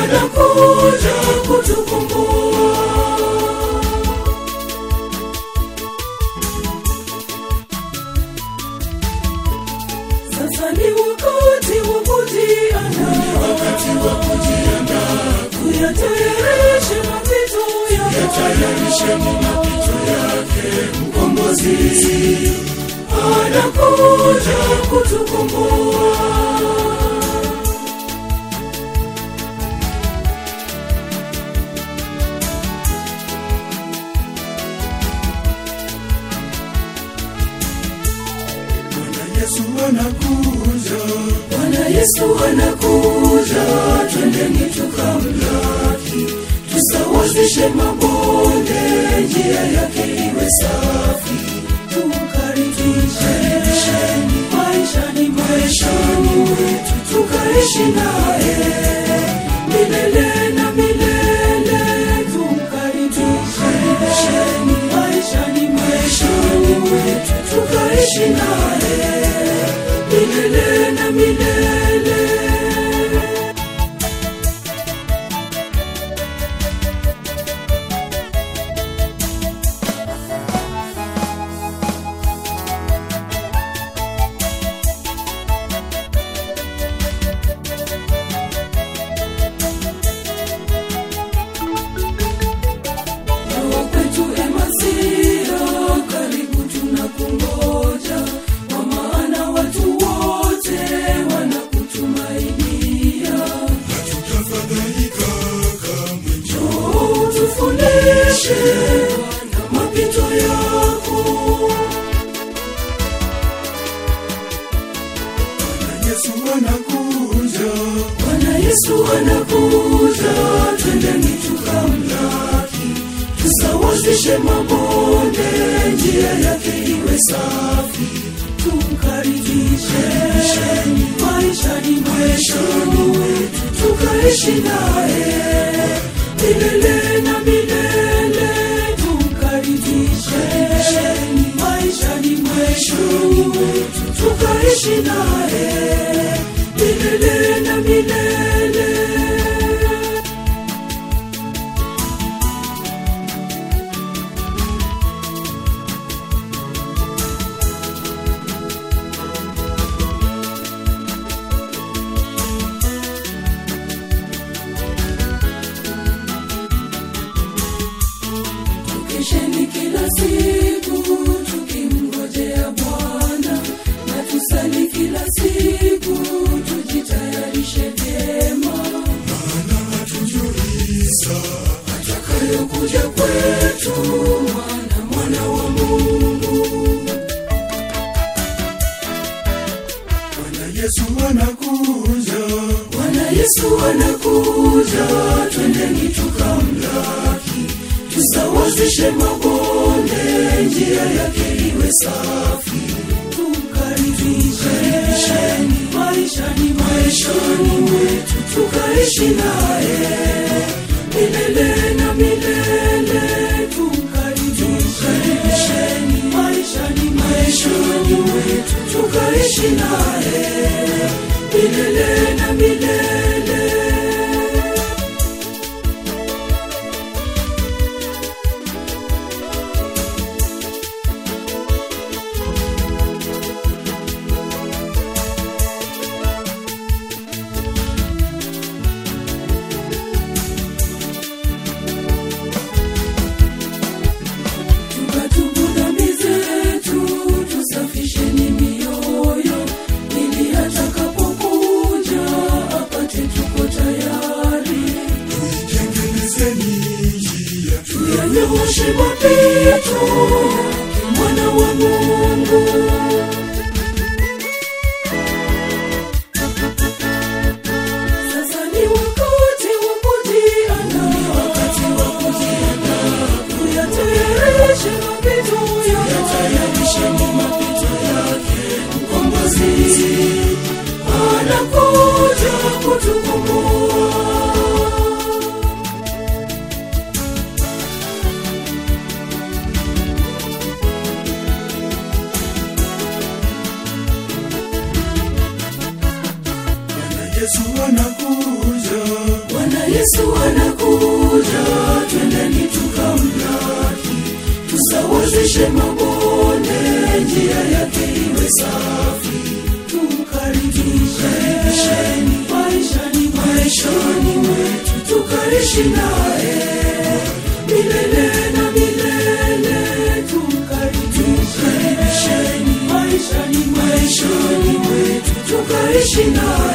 anakuja kutukomboa. Sasa ni wakati wa kujiandaa, wakati wa kujiandaa, kuyatayarisha mapito yake, yatayarishe mapito yake, mkombozi anakuja kutukomboa. Bwana Yesu anakuja, Bwana Yesu anakuja, twendeni tukamlaki, tusawazishe mabonde, njia yake iwe safi, tumkaribisheni maishani maishani wetu, tukaishi naye milele na milele, tumkaribisheni maishani maishani wetu, tukaishi naye milele na milele. Roho kwetu Emasia, karibu tunakungoja, kwa maana watu wote wanakutumainia. hatutafadhaika kamwe. Njoo tufundishe na mapito yako. Bwana Yesu anakuja, Bwana Yesu anakuja, twendeni tukamlaki, tusawazishe mabonde, njia yake iwe safi, tumkaribisheni maishani maishani wetu, tukaishi naye milele na milele, tumkaribisheni maishani maishani wetu, tukaishi naye milele na milele. Tukesheni kila siku tukimngojea Bwana, na tusali kila siku tujitayarishe vyema, maana hatujui saa atakayokuja kwetu mwana mwana wa Mungu. Bwana Yesu anakuja, Bwana Yesu anakuja, twendeni tukamlaki, tusawazishe mabonde, njia yake iwe safi, tumkaribisheni maishani maishani wetu, tukaishi naye milele na milele, tumkaribisheni maishani maishani wetu, tukaishi naye milele na milele. Tukatubu dhambi zetu, tusafisheni mioyo, ili atakapokuja apate tuko tayari. tengenezeni njia, Tuyanyooshe mapito yake mwana wa Mungu. Sasa ni wakati wa kujiandaa, ni wakati wa kujiandaa, kuyatayarisha mapito yake, yatayarishe mapito yake, mkombozi anakuja kutukomboa. Yesu anakuja, Bwana yesu anakuja twendeni tukamlaki tusawazishe mabonde njia yake iwe safi tukaribisheni maishani maishani mwetu tukaishi naye milele na milele tukaribisheni maishani maishani mwetu tukaishi naye